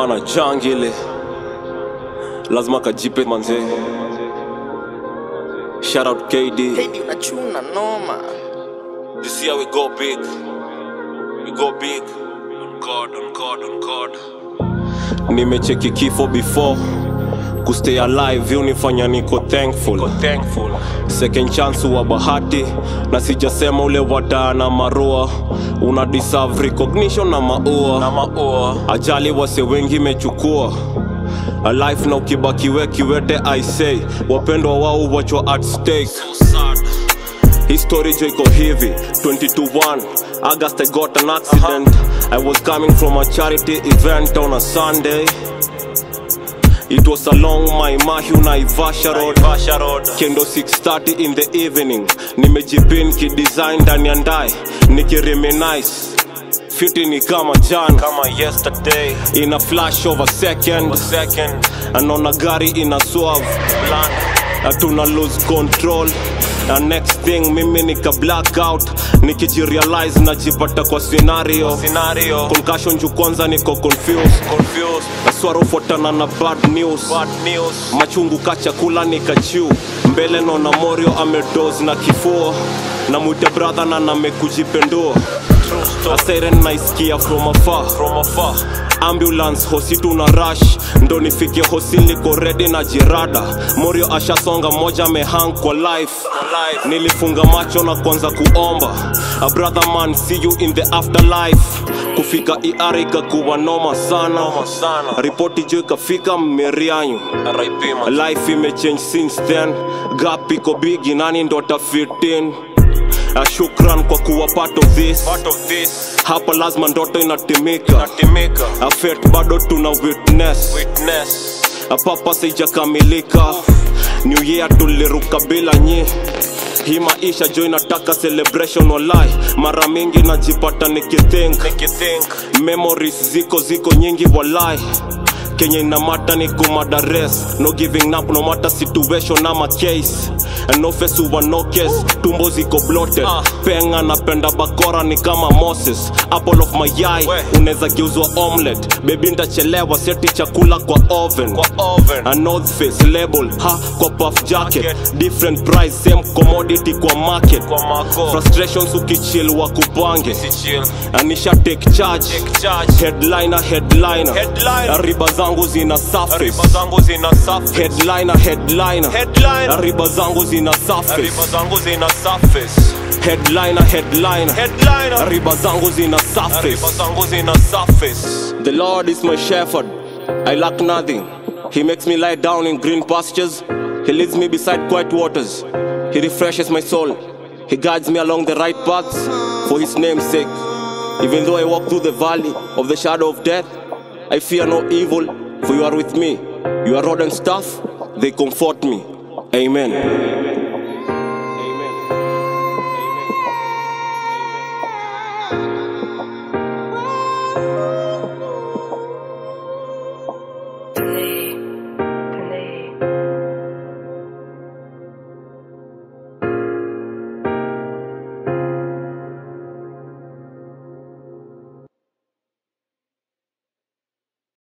bana jangile lazima kajipe manze shout out KD Hedi unachuna noma this year we go big we go big on God on God on God nimecheki kifo before kustay alive unifanya niko thankful. Niko thankful second chance wa bahati na sijasema ule wadaa na marua una deserve recognition na maua, na maua. ajali wase wengi mechukua alife na ukibakiwe kiwete i say wapendwa wao wachwa at stake so sad. History jo iko hivi 22-1 August I got an accident I was coming from a charity event on a Sunday It was along my Mahu Naivasha road Kendo 6:30 in the evening Nimejipin kidesign ndani ya ndai Nikireminize Fiti ni kama jana kama yesterday in a flash of a second, a second. anaona gari ina swerve hatuna lose control na next thing mimi nika blackout nikijirealize najipata kwa scenario, scenario. concussion juu kwanza niko confused, confused. naswara ufuatana na bad news. bad news machungu ka chakula nikachiu mbele naona morio amedos na kifua na mwite brother na namekujipendua a siren naisikia from afar, from afar. ambulance hosi tuna rush ndo nifike hosi niko ready na jirada morio ashasonga moja mehang kwa life nilifunga macho na kuanza kuomba a brother man see you in the afterlife kufika iar ikakuwa noma sana ripoti jo ikafika mmerianyu life imechange since then gap iko bigi nani ndo atafitin Uh, shukran kwa kuwa part of this, part of this. hapa lazima ndoto inatimika afet bado tuna witness, witness. papa saijakamilika new year tuliruka bila nyi hii maisha jo inataka celebration walai mara mingi najipata nikithink memories ziko ziko nyingi walai kenye inamata ni kumadares no giving up no matter situation ama case and no face over no case tumbo ziko bloated uh. penga napenda bakora ni kama moses apple of my eye unaweza geuzwa omelet bebi ntachelewa seti chakula kwa oven, kwa oven. A north face label ha kwa puff jacket, jacket. different price same commodity kwa market, kwa mako. frustrations ukichill wa kupange anisha take charge, take charge. headliner headliner, headliner. riba zangu zina surface riba zangu zina surface headliner headliner headliner riba zangu zina surface riba zangu zina surface headliner headliner headliner riba zangu zina surface riba zangu zina surface the lord is my shepherd i lack nothing he makes me lie down in green pastures he leads me beside quiet waters he refreshes my soul he guides me along the right paths for his name's sake even though i walk through the valley of the shadow of death I fear no evil, for you are with me. Your rod and staff, they comfort me. Amen. Amen.